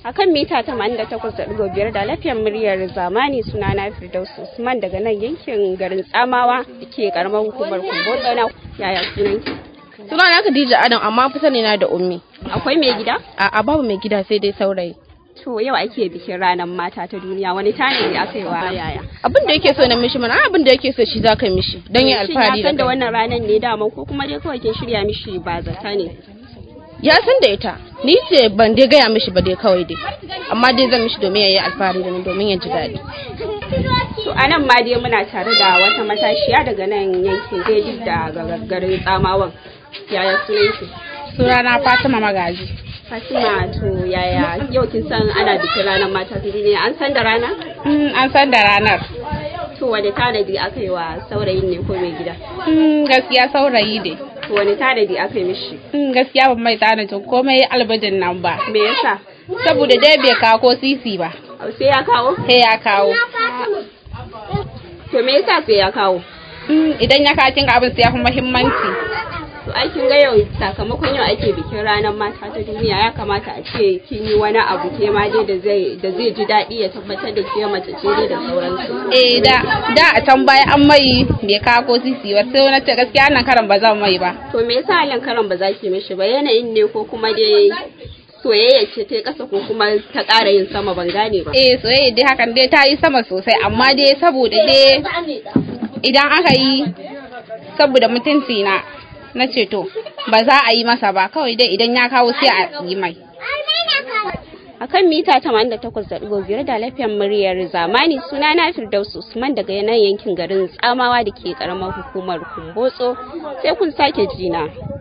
a kan mita 88.5 da lafiyar muryar zamani suna na Firdaus Usman daga nan yankin garin Tsamawa da ke karamar hukumar Kumbotso na yaya sunan ki? Suna na Khadija Adam amma fi sani na da ummi. Akwai mai gida? A babu mai gida sai dai saurayi. To yau ake bikin ranar mata ta duniya wani tanadi aka yi wa yaya? Abin da yake so na mishi mana abin da yake so shi za ka mishi don yi alfahari Shin ya san da wannan ranar ne dama ko kuma dai kawai kin shirya mishi ba zata ne? Ya san da ita ni ce ban dai gaya mishi ba dai kawai dai amma dai zan mishi domin ya yi alfahari da ni domin ya ji daɗi. To a nan ma dai muna tare da wata matashiya daga nan yankin Daidai da garin Tsamawan. Yaya sunan ki? Sunana Fatima Magaji. Fatima to yaya yau kin san ana bikin ranar mata ta duniya an san da rana? Mm, an san da ranar. To wani tanadi aka yi wa saurayin ne ko mai gida? Mm, gaskiya saurayi ne. To wani tanadi aka yi mishi? Mm, gaskiya ban mai tanadin komai albajin nan ba. Me yasa? Saboda dai bai kawo ko sisi ba. Au, Sai ya kawo? Sai ya kawo. To me yasa sai ya kawo? Mm, idan ya kawo kinga abin sai ya fi muhimmanci. To ai kin ga yau sakamakon yau ake bikin ranar mata ta duniya ya kamata a ce kin yi wani abu ke ma dai da zai da zai ji daɗi ya tabbatar da ke mace ce dai da sauransu. Eh da da a can baya an mai bai kawo ko sisi ba sai na ce gaskiya nan karan ba zan mai ba. To me yasa halin karan ba za ki mishi ba yanayin ne ko kuma dai soyayya ce ta ƙasa ko kuma ta ƙara yin sama ban gane ba. Eh soyayya dai hakan dai ta yi sama sosai amma dai saboda dai idan aka yi saboda mutunci na na ce to ba za a yi masa ba kawai dai idan ya kawo sai a yi mai. A kan mita 88.5 da lafiyar muryar zamani suna na Firdaus Usman daga nan yankin garin Tsamawa da ke karamar hukumar Kumbotso sai kun sake jina.